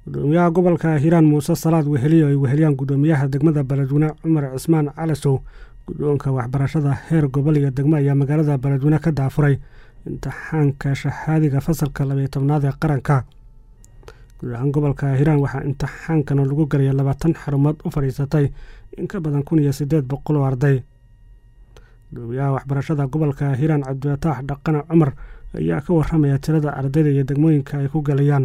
gudoomiyaha gobolka hiiraan muuse salaad weheliyo ay weheliyaan gudoomiyaha degmada beledweyne cumar cismaan calasow guddoonka waxbarashada heer gobol iyo degmo ayaa magaalada beledweyne ka daafuray imtixaanka shahaadiga fasalka labaiyo tobnaad ee qaranka guud ahaan gobolka hiiraan waxaa imtixaankan lagu galaya labaatan xarumood u fadhiisatay in ka badan kun iyo siddeed boqol oo arday gudoomiyaha waxbarashada gobolka hiiraan cabdifataax dhaqane cumar ayaa ka waramaya tirada ardayda iyo degmooyinka ay ku galayaan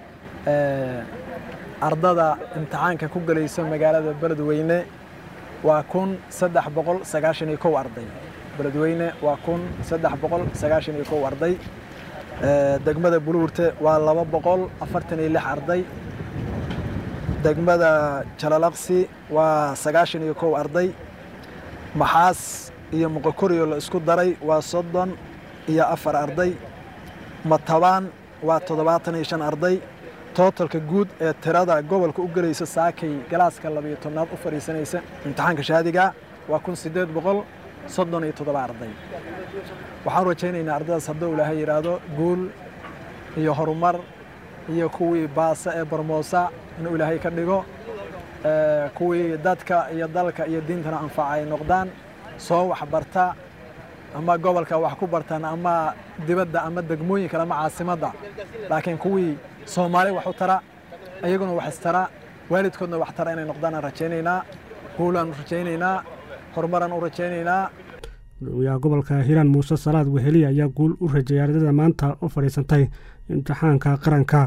ardada imtixaanka ku galaysa magaalada beledweyne waa kun saddex boqol sagaashan iyo kow arday beledweyne waa kun saddex boqol sagaashan iyo kow arday degmada buluurte waa laba boqol afartan iyo lix arday degmada jalalaqsi waa sagaashan iyo kow arday maxaas iyo muqokoriyo la isku daray waa soddon iyo afar arday matabaan waa toddobaatan iyo shan arday tootalka guud ee tirada gobolka u gelaysa saakay galaaska labayo tobnaad u fadhiisanaysa imtixaanka shahaadiga waa kun siddeed boqol soddon iyo toddoba arday waxaan rajaynaynaa ardadaas hadduu ilaahay yidhaahdo guul iyo horumar iyo kuwii baasa ee barmoosa inuu ilaahay ka dhigo kuwii dadka iyo dalka iyo diintana anfaca ay noqdaan soo waxbarta ama gobolka wax ku bartaan ama dibadda ama degmooyinka ama caasimadda laakiin kuwii soomaali wax u tara iyaguna wax istara waalidkoodna wax tara inay noqdaan aan rajaynaynaa guulaan u rajaynaynaa horumaraan u rajaynaynaa gudoomiyaha gobolka hiiraan muuse salaad weheliya ayaa guul u rajeeyay ardayda maanta u fadhiisantay imtixaanka qaranka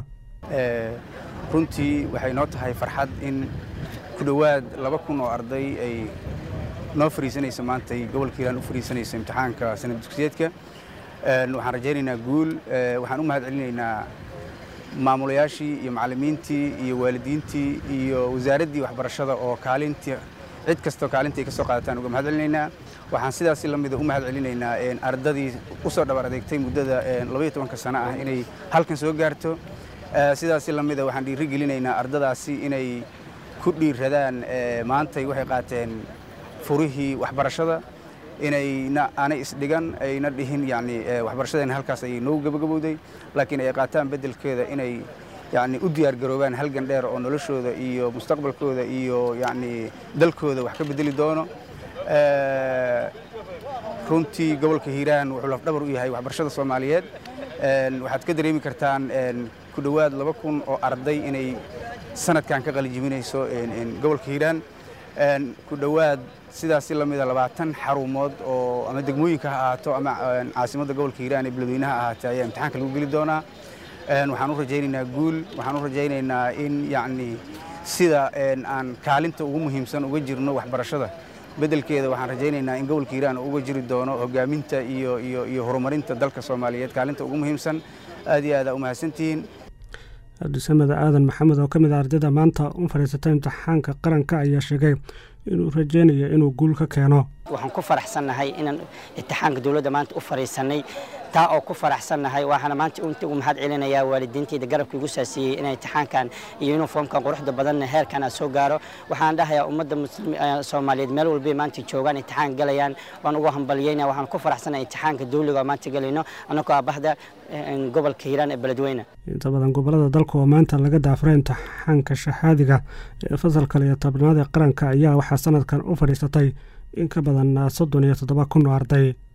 runtii waxay noo tahay farxad in ku dhowaad laba kun oo arday ay noo fariisanaysa maantay gobolka hiiraan u fariisanaysa imtixaanka sanad dugsiyeedka waxaan rajaynaynaa guul waxaan u mahad celinaynaa maamulayaashii iyo macallimiintii iyo waalidiintii iyo wasaaraddii waxbarashada oo kaalintii cid kastoo kaalintii ay ka soo qaadataan uga mahad celinaynaa waxaan sidaas la mida u mahad celinaynaa ardadii u soo dhabar adeegtay muddada labaiyo tobanka sano ah inay halkan soo gaarto sidaas la mida waxaan dhiiri gelinaynaa ardadaasi inay ku dhiiradaan maantay waxay qaateen furihii waxbarashada inayna aanay isdhigan ayna dhihin yani waxbarashadeena halkaas ayay noogu gabagabowday laakiin ay qaataan beddelkeeda inay yani u diyaargaroobaan halgan dheer oo noloshooda iyo mustaqbalkooda iyo yani dalkooda wax ka bedeli doono runtii gobolka hiiraan wuxuu lafdhabar u yahay waxbarashada soomaaliyeed waxaad ka dareemi kartaan ku dhowaad laba kun oo arday inay sanadkan ka qalijiminayso gobolka hiiraan ku dhowaad sidaasi lamida labaatan xarumood oo ama degmooyinka ha ahaato ama caasimadda gobolka hiiraan ee beledweynaha ahaatee ayaa imtixaanka lagu geli doonaa waxaan u rajaynaynaa guul waxaan u rajaynaynaa in yacni sida aan kaalinta ugu muhiimsan uga jirno waxbarashada beddelkeeda waxaan rajaynaynaa in gobolka hiiraan uga jiri doono hogaaminta iyo iyo iyo horumarinta dalka soomaaliyeed kaalinta ugu muhiimsan aad iyo aad aa u mahadsantihiin cabdisamed aadan maxamed oo ka mid a ardayda maanta u fadhiisatay imtixaanka qaranka ayaa sheegay inuu rajaynayo inuu guul ka keeno waxaan ku faraxsannahay inaan imtixaanka dowladda maanta u fadhiisannay taa oo ku faraxsannahay waxaana maanta inta ugu mahad celinayaa waalidiintayda garabka igu saasiiyey inay imtixaankan iyo uniformkan quruxda badanna heerkan aan soo gaaro waxaan dhahayaa ummadda soomaaliyeed meel walbay maanta joogaan imtixaan galayaan waan ugu hambaliyeyna waxaan ku faraxsannahay imtixaanka dawliga oo maanta galayno annagoo aabahda gobolka hiiraan ee beledweyne inta badan gobolada dalka oo maanta laga daafuray imtixaanka shahaadiga ee fasalka iyo tobnaad ee qaranka ayaa waxaa sanadkan u fadhiisatay in ka badan soddon iyo toddoba kun oo arday